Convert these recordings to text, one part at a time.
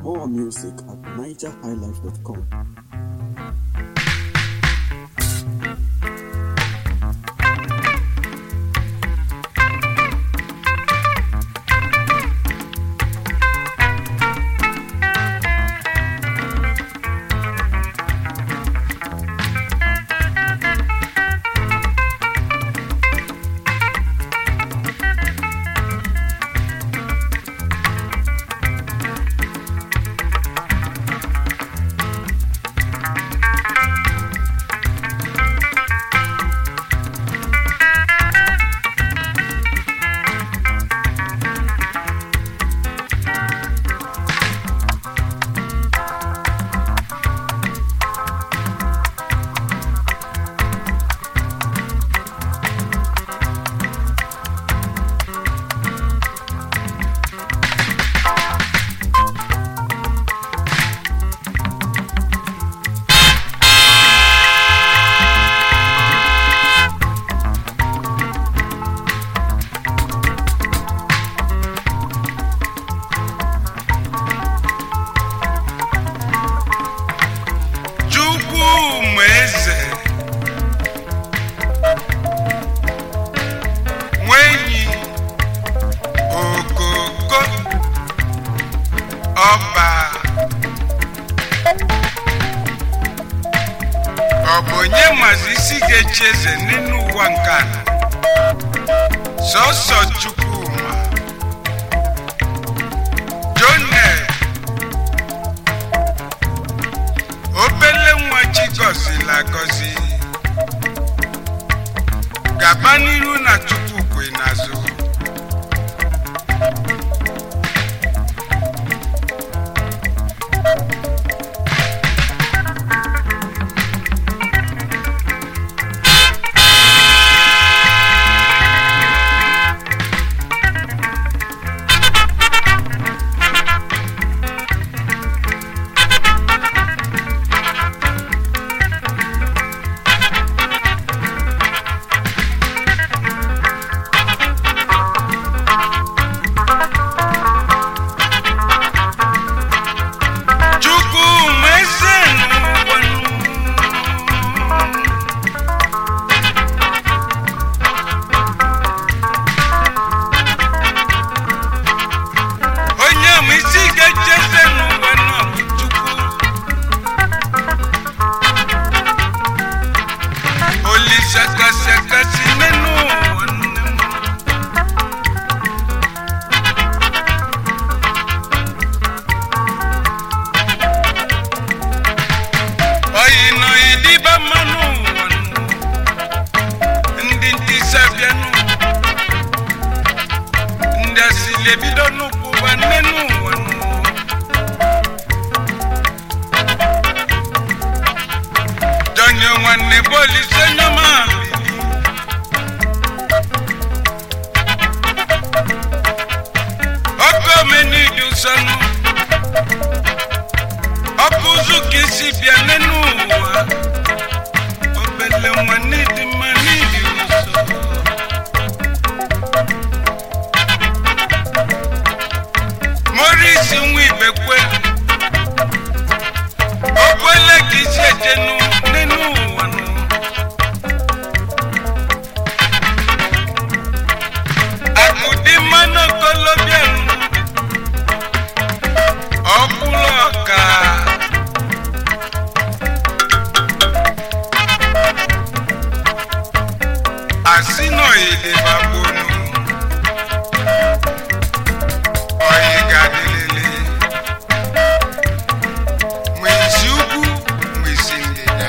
More music at nigerhighlife.com. Chukwuma eze nwenyi okoko ọba ọ bụ onye mazi isi ga-echi eze n'elu ụwa nke a sọsọ Chukwuma Jonel obele nwa chi gọzila agọzi gaba n'iru na chukwu kwe n'azụ Chukwuma eze n'ụwa onye ma isi ga-eche eze n'ụwa nọ bụ Chukwu Olise kasị akasị n'elu ụwa nne m oyi nọ idiba mmanụ ụwa nụ. ndị ntisa bịanụ ndị asili ebido n'ụkwụ ụwa nne n'ụwa nụ. donye nwanne bụ olise nyọma ọkụ omenidu sọnụ ọ bụ ụzụ ka isi bịa n'elu ụwa obele nwa n'ịdị mma n'ịdị ụzọ morisi nwa ibekwe okwele ka isi eje nụ- n'elu ụwa nụ. akụdị mmanụ okolobịa nụ. ọkwụlụ ọka asị nọ ilebabonu oyi ga-adịlele nwe isi ugwu nwe isi ndịda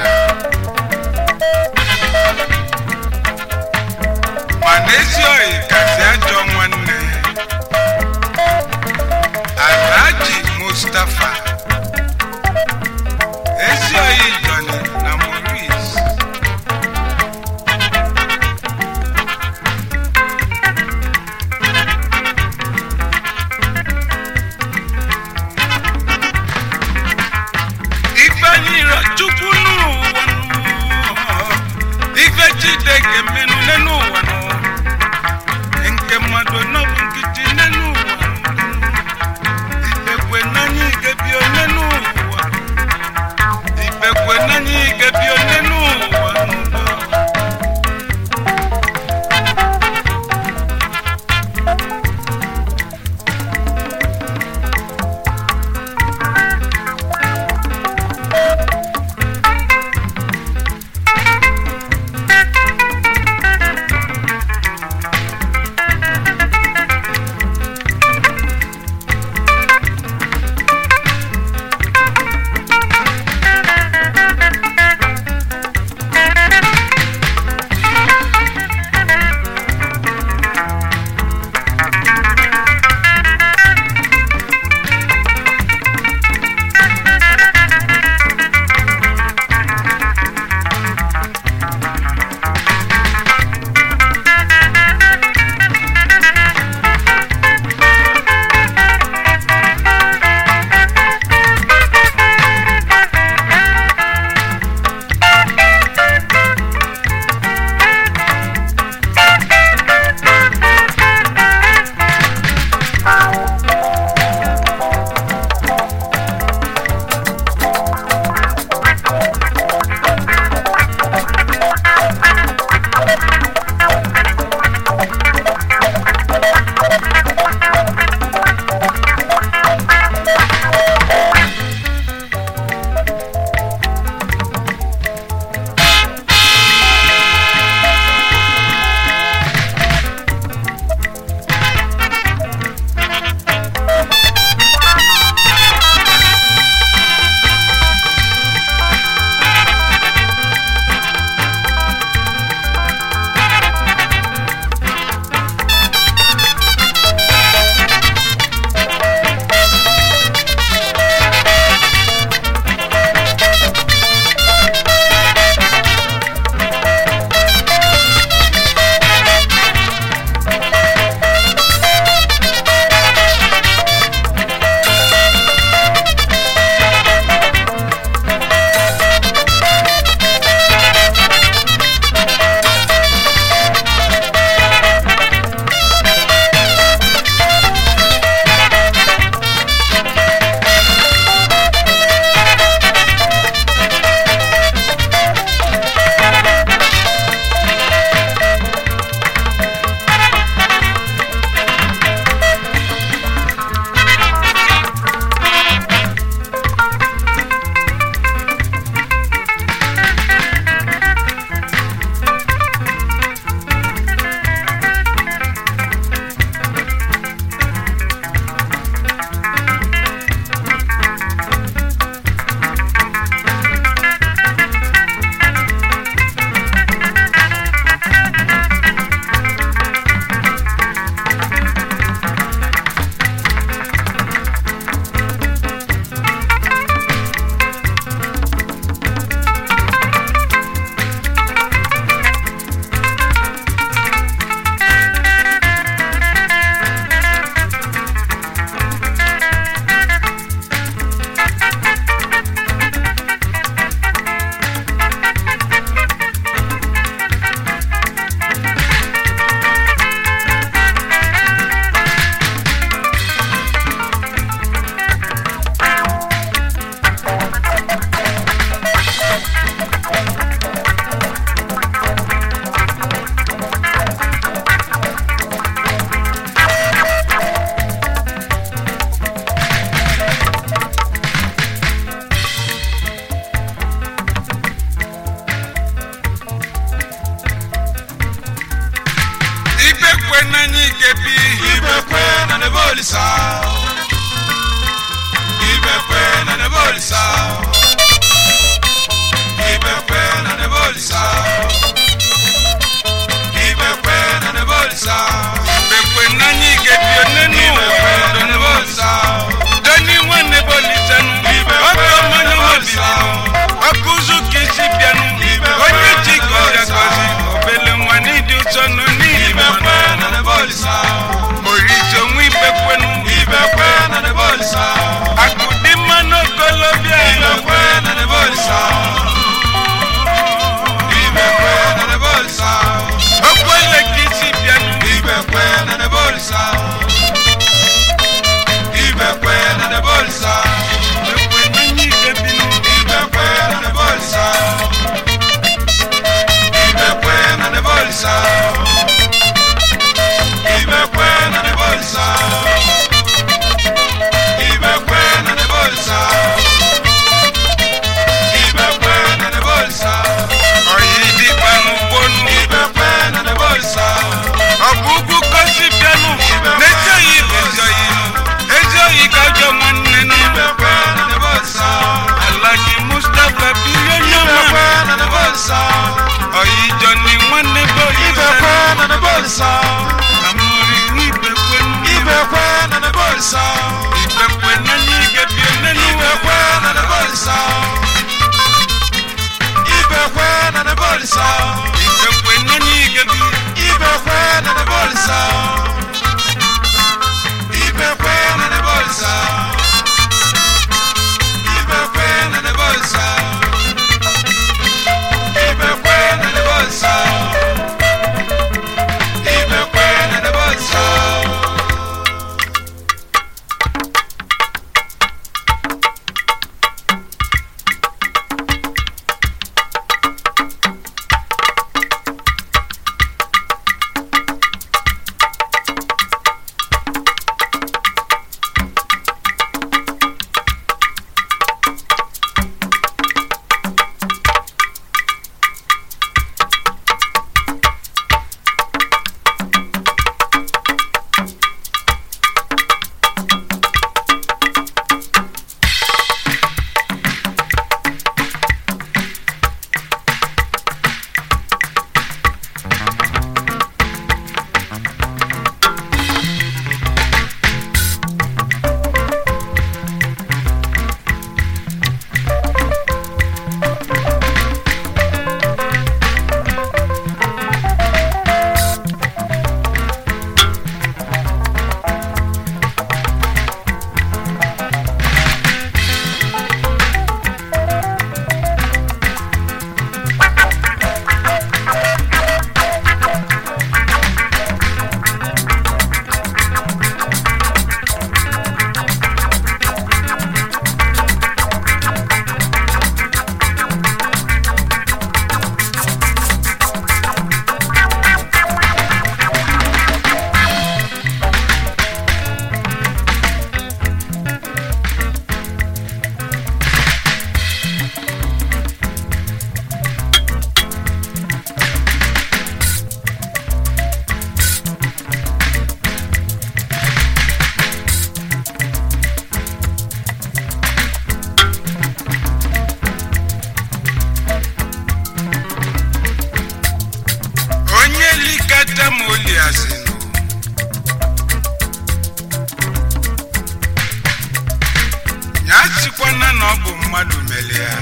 asịkwana na ọ bụ mmadụ mere ya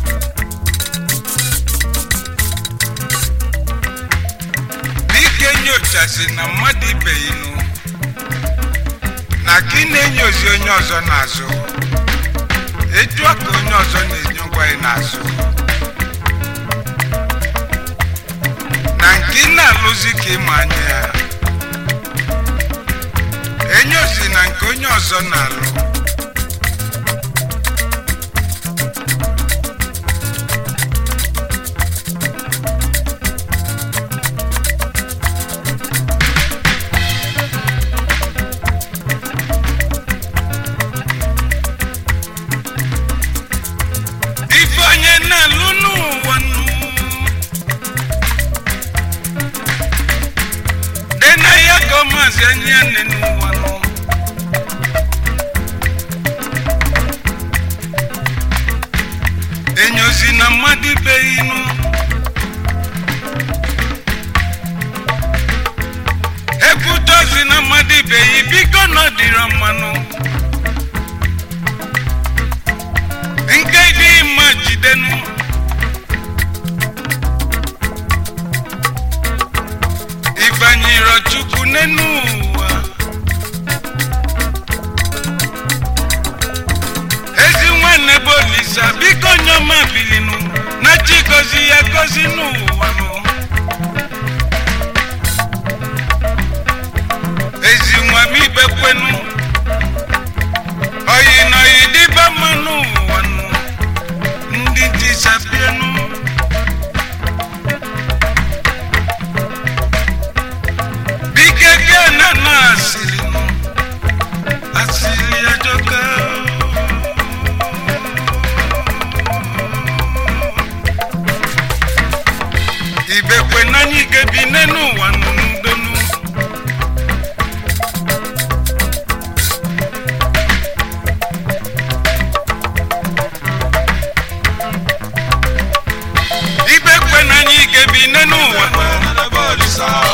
dike nyochasị na mmadụ ibeghinu na ka ị na-enyozi onye ọzọ n'azụ etu a ka onye ọzọ na-enye ngwa ị n'azụ na nke ị na-alụzi ka ịma anya ya enyozi na nke onye ọzọ na-alụ ife onye na-alụ n'ụwa nụ dị na ya ka ọ maazị anya nne n'ụwa nụ enyozi na mmadụ ibeghị nụ ekwutozi na mmadụ ibeghị biko na ọ dịrọ mmanụ nke dị mma jidenu ịbanyere chukwu n'enu ụwa ezi nwanne bụ olisa biko nyoma bilinu na chi gozi ya gozi n'ụwa nụ ezi nwa m ikpekwenu oyi na oyi dịba mmanụ ụwa nụ ndị tisapienu bike ke na na asịrị nụ asịrị ajọka ibekwe n'anya ike bi n'enu ụwa nụ n'udonu ibekwe n'anya ike bi n'enu ụwa nụ